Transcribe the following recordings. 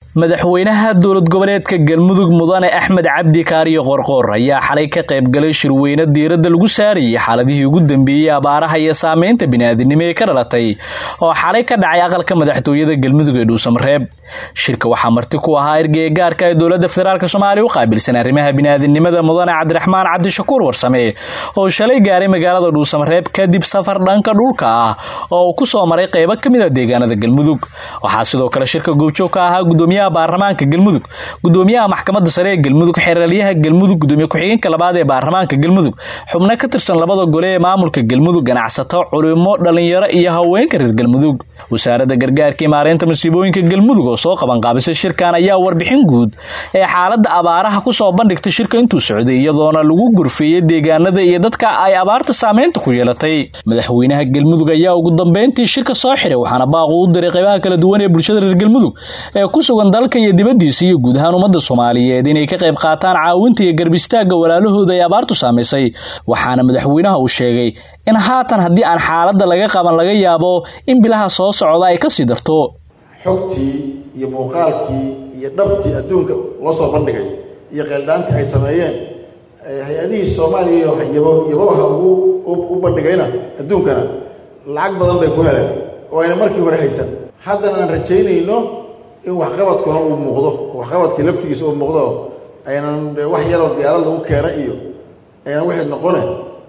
madaxweynaha dowlad goboleedka galmudug mudane axmed cabdi kaariyo qorqoor ayaa xalay ka qaybgalay shirweyne diiradda lagu saarayay xaaladihii ugu dambeeyey abaaraha iyo saameynta bini'aadinimo ee ka dhalatay oo xalay ka dhacay aqalka madaxtooyada galmudug ee dhuusamareeb shirka waxaa marti ku ahaa ergeyga gaarka ee dowladda federaalk soomaaliya u qaabilsan arrimaha bini'aadinimada mudane cabdiraxmaan cabdishakuur warsame oo shalay gaaray magaalada dhuusamareeb kadib safar dhanka dhulka ah oo uu ku soo maray qeybo ka mid a deegaanada galmudug waxaa sidoo kale shirka goobjoog ka ahaa gudoomiyaha baarlamaanka galmudug gudoomiyaha maxkamadda sare ee galmudug xeeralyaha galmudug gudoomiye ku-xigeenka labaad ee baarlamaanka galmudug xubno ka tirsan labada gole ee maamulka galmudug ganacsato culimo dhalinyaro iyo haweenka reer galmudug wasaaradda gargaarka iyo maareynta masiibooyinka galmudug oo soo qabanqaabisay shirkan ayaa warbixin guud ee xaaladda abaaraha kusoo bandhigtay shirka intuu socday iyadoona lagu gurfeeyey deegaanada iyo dadka ay abaarta saameynta ku yeelatay madaxweynaha galmudug ayaa ugu dambeyntii shirka soo xiray waxaana baaqu u diray qeybaha kala duwan ee bulshada reer galmudug ee ku sugan dalka iyo dibaddiisa iyo guud ahaan ummadda soomaaliyeed inay ka qayb qaataan caawinta iyo garbistaagga walaalahooda ay abaartu saamaysay waxaana madaxweynaha uu sheegay in haatan haddii aan xaaladda laga qaban laga yaabo in bilaha soo socda ay kasii darto xogtii iyo muuqaalkii iyo dhabtii adduunka loo soo bandhigay iyo qeeldhaantii ay sameeyeen hay-adihii soomaaliya yabaha ugu u bandhigayna adduunkana lacag badan bay ku heleen oo ayna markii hore haysan haddana aan rajaynayno in waxqabadkuna uu muuqdo waxqabadkii laftigiisa uu muuqdo aynan wax yaroo diyaarad lagu keena iyo aynan waxay noqone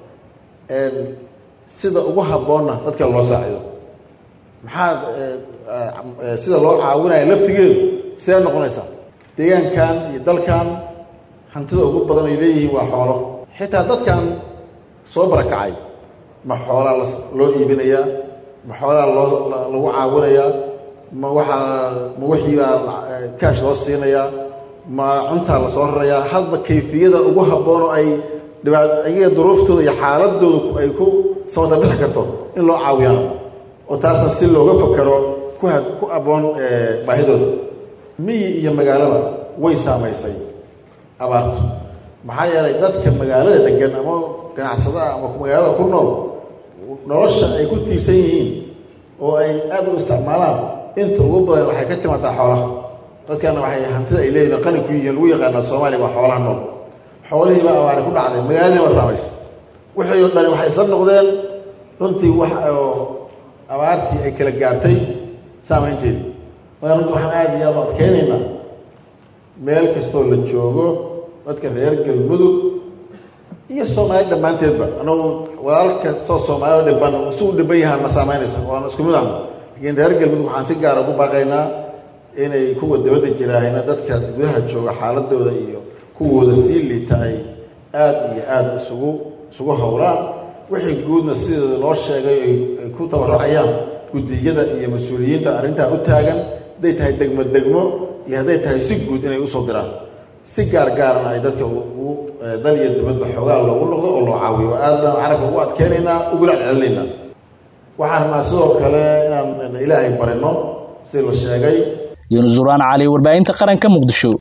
sida ugu habboonna dadka loo saacido maxaad sida loo caawinaya laftigeedu sidee noqonaysaa deegaankan iyo dalkan hantida ugu badan ay leeyihiin waa xoolo xitaa dadkan soo barakacay ma xoolaa loo iibinayaa ma xoolaa loo lagu caawinayaa ma waxaa ma wixiibaa kaash loo siinayaa ma cuntaa la soo rarayaa hadba kayfiyada ugu habboon oo ay dhibaa ayaga duruuftooda iyo xaaladooda ay ku samata bixi karto in loo caawiyaan oo taasna si looga fakaro ku ha ku abboon baahidooda miyi iyo magaalaba way saamaysay abaartu maxaa yeelay dadka magaalada degan ama ganacsadaha ama magaalada ku nool nolosha ay ku tiirsan yihiin oo ay aada u isticmaalaan inta ugu badan waxay ka timaadaa xoolaha dadkana waxay hantida ay leeyihin qani ku yihiin lagu yaqaanaa soomaaliya waa xoolaha nool xoolihii baa abaari ku dhacday magaaladii baa saamaysay wixii oo dhani waxay isla noqdeen runtii wax oo abaartii ay kala gaartay saamaynteedii marka runtii waxaan aada iyo aada u adkeynaynaa meel kastoo la joogo dadka reer galmudug iyo soomaali dhammaanteedba anagu walaal kastoo soomaalida dhiban si u dhiban yahaan ma saamaynaysa waana isku mid ahna lakiin reer galmudug waxaan si gaara ugu baaqaynaa inay kuwa dabadda jiraahayna dadka gudaha jooga xaaladooda iyo kuwooda sii liita ay aada iyo aada isugu isugu howlaan wixii guudna sideeda loo sheegay ay ku tabarucayaan guddiyada iyo mas-uuliyiinta arrintaa u taagan hadday tahay degmo degmo iyo hadday tahay si guud inay usoo diraan si gaar gaarana ay dadka ugu dal iyo dibadba xoogaa loogu noqdo oo loo caawiyo aad baan carabka ugu adkeynaynaa ugula celcelinaynaa waxaan rabnaa sidoo kale inaan ilaahay barino sida la sheegay yunus duraan cali warbaahinta qaranka muqdisho